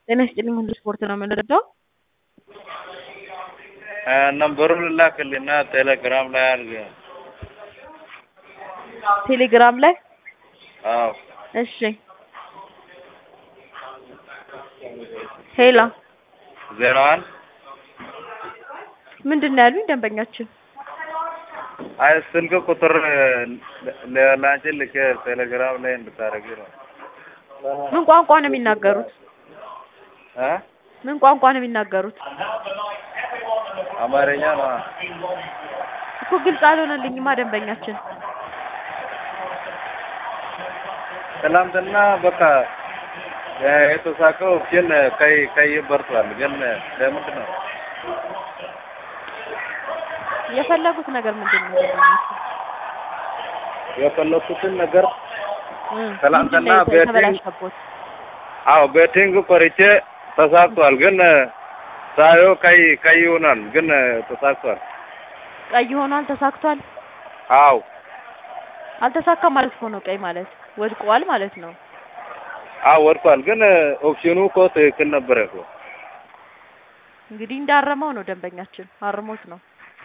ጤና ይስጥልኝ ሁሉ ስፖርት ነው የምንረዳው። ነምበሩን ልላክልና ቴሌግራም ላይ አድርግ። ቴሌግራም ላይ አዎ እሺ። ሄላ ዜሮ አንድ ምንድን ነው ያሉኝ ደንበኛችን? አይ ስልክ ቁጥር ለአንቺ ልኬ ቴሌግራም ላይ እንድታደርጊ ነው። ምን ቋንቋ ነው የሚናገሩት? እ ምን ቋንቋ ነው የሚናገሩት? አማርኛ ነው። እኮ ግልጽ አልሆነልኝማ ደንበኛችን። ትናንትና በቃ የተሳቀው ግን ቀይ ቀይ በርቷል። ግን ለምንድን ነው የፈለጉት ነገር ምንድን ነው ደንበኛችን? የፈለኩትን ነገር እ ትናንትና ምንድን ነው ቤቲንግ የተበላሸቦት? አዎ ቤቲንግ ቆርጬ ተሳክቷል። ግን ሳየው ቀይ ቀይ ይሆናል። ግን ተሳክቷል። ቀይ ሆኗል፣ ተሳክቷል። አዎ አልተሳካም ማለት እኮ ነው። ቀይ ማለት ወድቋል ማለት ነው። አዎ ወድቋል። ግን ኦፕሽኑ እኮ ትክክል ነበረ እኮ። እንግዲህ እንዳረመው ነው ደንበኛችን፣ አርሞት ነው።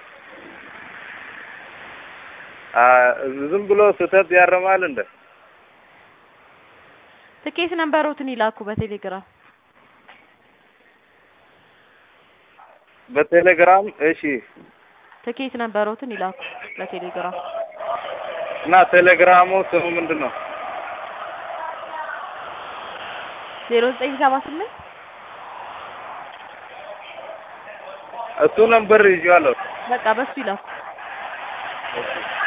አ ዝም ብሎ ስህተት ያረማል እንደ ትኬት ነንበሮትን ይላኩ በቴሌግራም በቴሌግራም እሺ። ትኬት ነንበሮትን ይላኩ በቴሌግራም እና ቴሌግራሙ ስሙ ምንድን ነው? ዜሮ ዘጠኝ ሰባ ስምንት እሱ ነበር ይዤዋለሁ። በቃ በሱ ይላኩ። እሺ